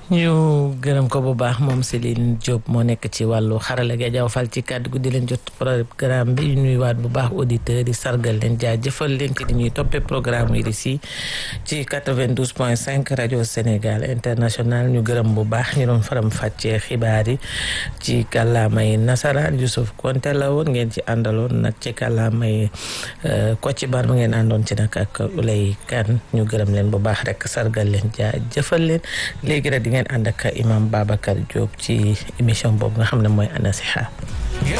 ñu gërëm ko bu baax moom Céline Diop moo nekk ci wàllu xarala gi jaw fal ci kàddu gu di leen jot programme bi nuyuwaat bu baax auditeurs yi sargal leen jaajëfal leen ci di ñuy toppee programme yi si ci 92 point 5 rajo Sénégal international ñu gërëm bu baax ñu doon faram fàccee xibaar yi ci kàllaamay nasaraan Youssouf Konte la woon ngeen ci àndaloon nag ci kàllaamay Kocc Barma ngeen àndoon ci nag ak Ulay Kan ñu gërëm leen bu baax rek sargal leen jaajëfal leen léegi rek di ngeen ànd ak imam Babacar Diop ci émission boobu nga xam ne mooy Anasiha